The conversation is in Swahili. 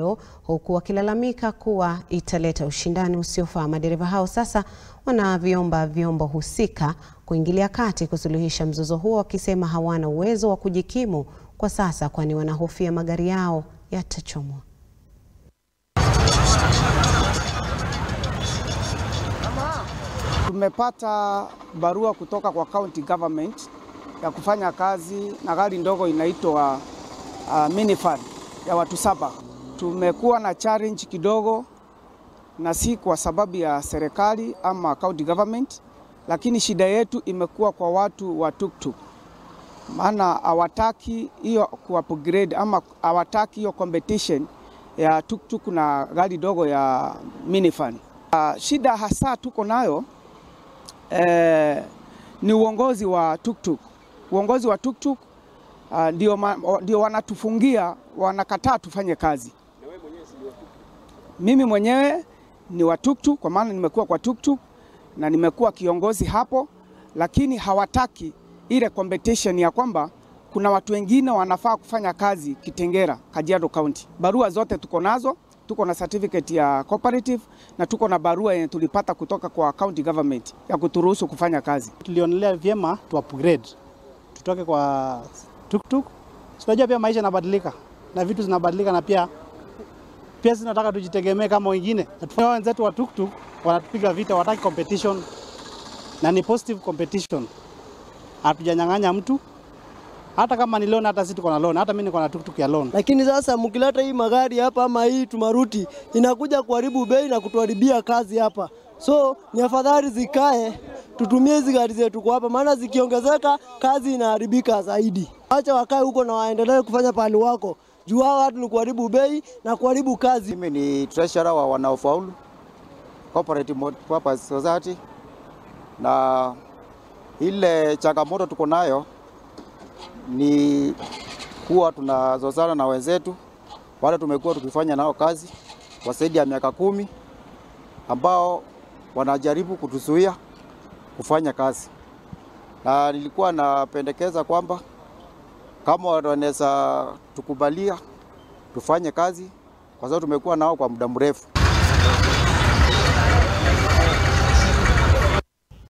hayo huku wakilalamika kuwa italeta ushindani usiofaa. Madereva hao sasa wanaviomba vyombo husika kuingilia kati kusuluhisha mzozo huo, wakisema hawana uwezo wa kujikimu kwa sasa, kwani wanahofia magari yao yatachomwa. Tumepata barua kutoka kwa county government ya kufanya kazi na gari ndogo inaitwa uh, minifan ya watu saba. Tumekuwa na challenge kidogo, na si kwa sababu ya serikali ama county government, lakini shida yetu imekuwa kwa watu wa tuktuk, maana hawataki hiyo kuupgrade ama hawataki hiyo competition ya tuktuk na gari dogo ya minifan. Uh, shida hasa tuko nayo eh, ni uongozi wa tuktuk. Uongozi wa tuktuk uh, ndio, ma, ndio wanatufungia, wanakataa tufanye kazi. Mimi mwenyewe ni wa tuktuk kwa maana nimekuwa kwa tuktuk na nimekuwa kiongozi hapo, lakini hawataki ile competition ya kwamba kuna watu wengine wanafaa kufanya kazi Kitengera, Kajiado County. Barua zote tuko nazo, tuko na certificate ya cooperative na tuko na barua yenye tulipata kutoka kwa county government ya kuturuhusu kufanya kazi. Tulionelea vyema tu upgrade tutoke kwa tuktuk. Unajua pia maisha yanabadilika na vitu zinabadilika, na pia pia zinataka tujitegemee kama wengine. Na wenzetu wa tuktuk wanatupiga vita, wataki competition na ni positive competition. Hatujanyang'anya mtu hata kama ni loan, hata sisi tuko na loan, hata mimi niko na tuktuk ya loan. Lakini sasa mkileta hii magari hapa ama hii tumaruti inakuja kuharibu bei na kutuharibia kazi hapa, so ni afadhali zikae, tutumie hizi gari zetu kwa hapa, maana zikiongezeka kazi inaharibika zaidi. Acha wakae huko na waendelee kufanya pahali wako juu hao watu ni kuharibu bei na kuharibu kazi. Mimi ni treasurer wa wanaofaulu Cooperative Multipurpose Society, na ile changamoto tuko nayo ni kuwa tunazozana na wenzetu wale tumekuwa tukifanya nao kazi kwa zaidi ya miaka kumi, ambao wanajaribu kutuzuia kufanya kazi, na nilikuwa napendekeza kwamba kama wanaweza tukubalia tufanye kazi, kwa sababu tumekuwa nao kwa muda mrefu.